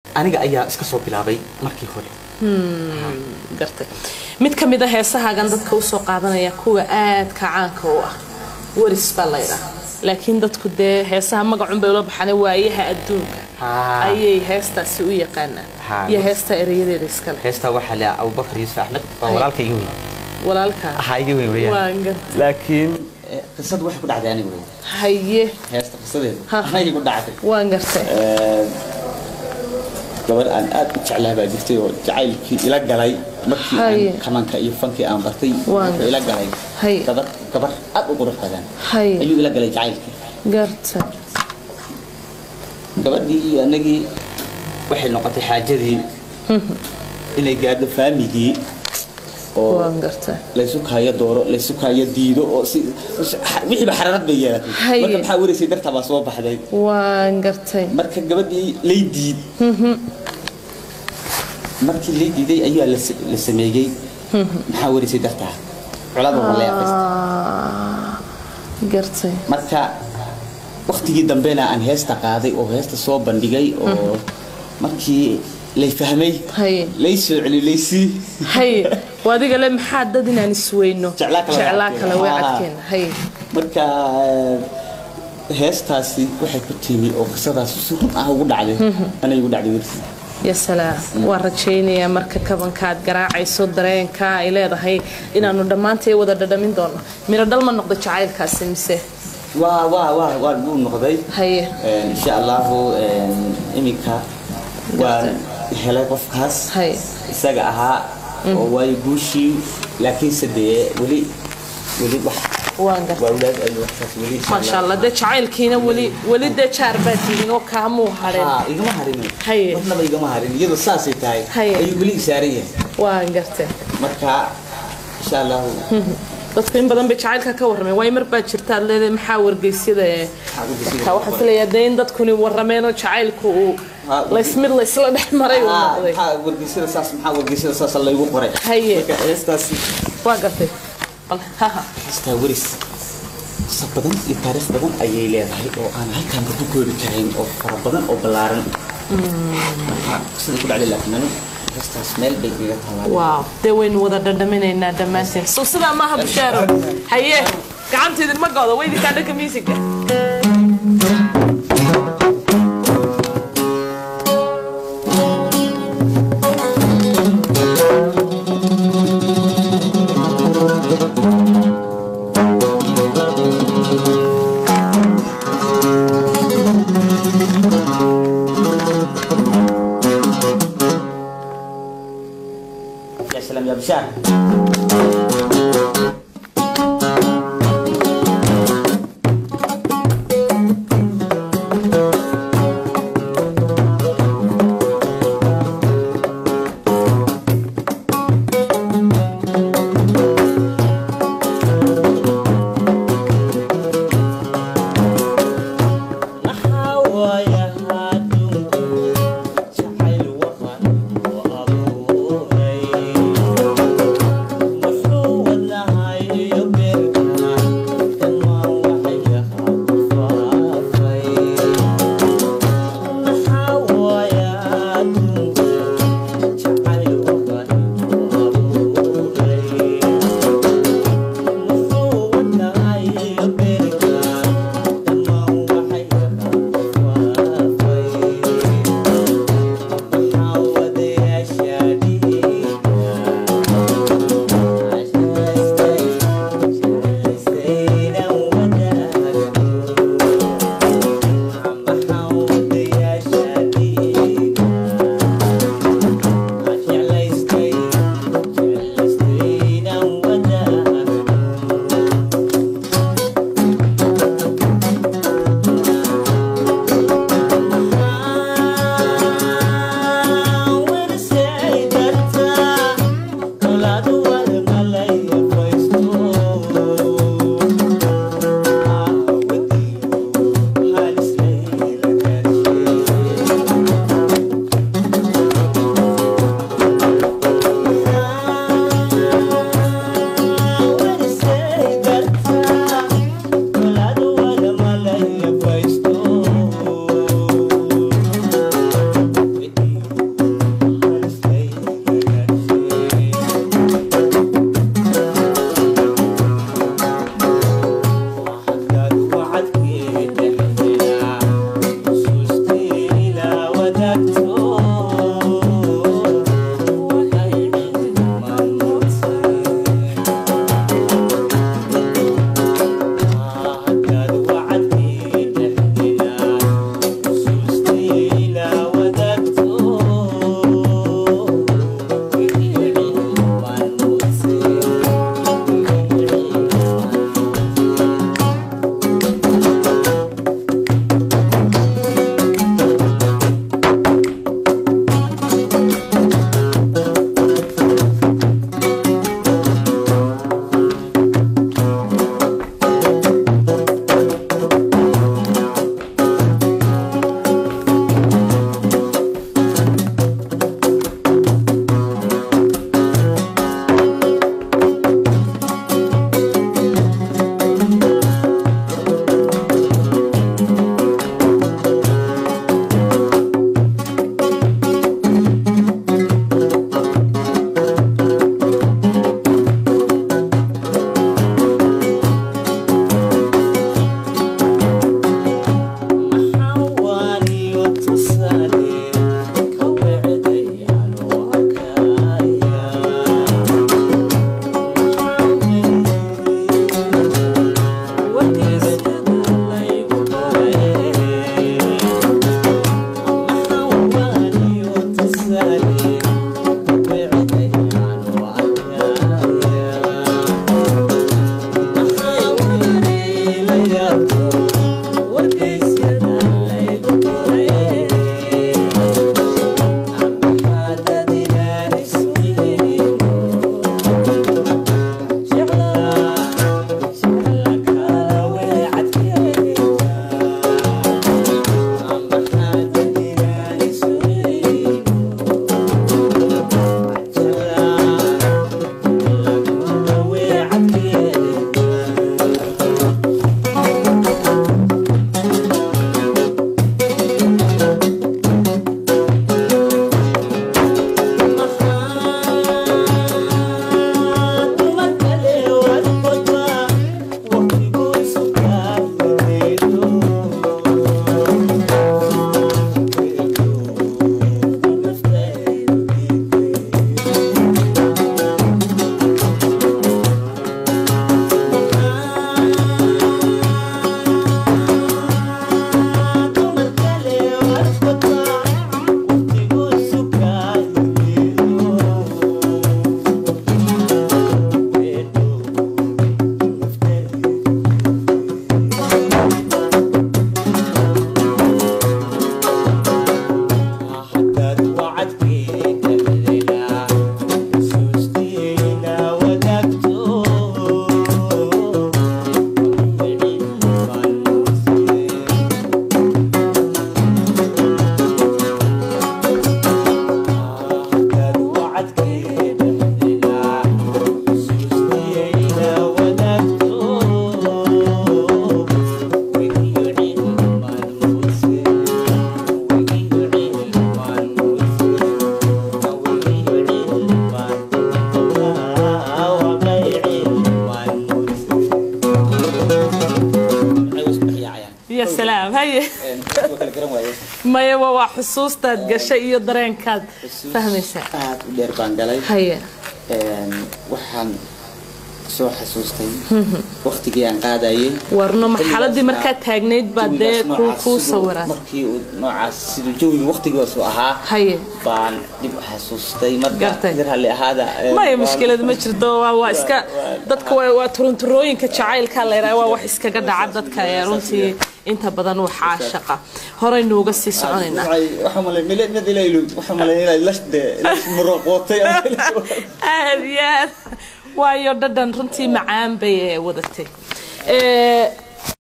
aniga ayaa iska soo bilaabay markii hore gartay mid ka mid a heesahaagan dadka usoo qaadanaya kuwa aadka caanka u ah waris baa laydhaa laakiin dadku dee heesaha magacun bay ula baxaan waayaha adduunka Haa. ayay heestaasi u yaqaanaan Haa. iyo heesta erayadeeda iskale heestaa waxaa le abubakar yuusuf axmed waa Hay. walaalka iga weyn walaalkaa ahaa iga weyn weyaan waan gartay laakiin qisadu waxay ku dhacday aniga wey haye heesta qisadeedu Ha. anagay ku dhacday waan gartay gabadh aan aad u jeclaa baa jirtay oo jacaylkii ila galay markii Haye. aan kamanka iyo fankii aan bartay Waan wuxuu ila galay Haye. gabar gabar aad u qurux badan haye ayuu ila galay jacaylkii gartay gabadhii iyo anagii waxay noqotay xaajadii inay gaadho faamigii oo waan gartay laysu kaayo dooro laysu kaayo diido oo si wixiiba xaraarad bay yeelatay Haye. marka maxaa wareysay dartaa baa soo baxday waan gartay marka gabadhii lay diid markii lay diiday ayaa la sa- la sameeyey maxaa wareysay dartaa colada waa la yaqaystay Ah, gartay marka waktigii dambena aan heesta qaaday oo heesta soo bandhigay oo markii lay fahmay haye lay soo celi laysii haye waa adiga le maxaa dad inaan isweyno Jeclaa kale way jeclaa kale way cadkeena. cadkeena haye marka heestaasi waxay ku timi oo qisadaas si run ah ugu dhacday anay ugu dhacday wersi ya salaam waan rajaynayaa marka kabanka aad garaacayso dareenka ay leedahay inaanu dhammaantay wada dhadhamin doono miro dhal ma noqdo jacaylkaasi mise waa waa waa waa buu noqday haye insha allahu iminka waan helay qofkaas haye isaga ahaa oo waayo guushii laakiinse dee weli weli wax waan gartay waa walaad ay waxaas weli insha maasha allah dee jacaylkiina weli weli dee jaar baad tihiin oo kaamuu hadheen haa igama harin Haye. marnaba igama harin iyadoo saasay tahay Haye. ayuu weli isaaran yahay waan gartay marka insha allahu dadku in badan bay jacaylka ka warrameen waayo mar baa jirta aad leedahay maxaa wargeysyada ee wargeysyada marka waxaan filayaa dee in dadkuni warrameen oo jacaylku uu Ha, laysmid laysla dhex maray uu Ah, noqday maxaa wargeysyada saas maxaa wargeysyada saas laygu qoray Haye. marka heestaasi waa gartay bal haha heestaa weris qisa badan iyo taariikh badan ayay leedahay oo aan halkaan ku koobi karin oo fara badan oo ballaaran marka qisada ku dhacday laakiin anigu heestaas meel bay iga taalaa waaw dee waynu wada dhadhaminaynaa dhammaanteen so sidaa maaha bushaaro haye gacanta idinma go'do weydinkaa dhanka miisiga يا سلام يا بشار Thank waa xusuustaad gashay iyo dareenkaad fahmaysaa aad u dheer baan galay haye Een, waxaan soo xasuustay waqtigii aan qaadayay warno marxaladii Xilligaas markaad taagnayd baa dee jawigaas kuu noocaas kuu siduu- sawiraan markii uu noocaas siduu jawiga waqtigaasu ahaa haye baan dib u xasuustay marka Gartay. dir halli ahaada ee, maya baan- mushkilad ma jirto waa waa iska dadka waa waa turunturooyinka jacaylka la yidhaha waa wax iskaga dhaca dadka ee runtii inta badan waxaa shaqa horaynu uga sii soconaynaa Waxay- waxaan malay mid mid ila ilu waxaan malay inay lash de lash muruqootay aad iyo aad waayo dhadhan runtii macaan bay ee wadatay Ee,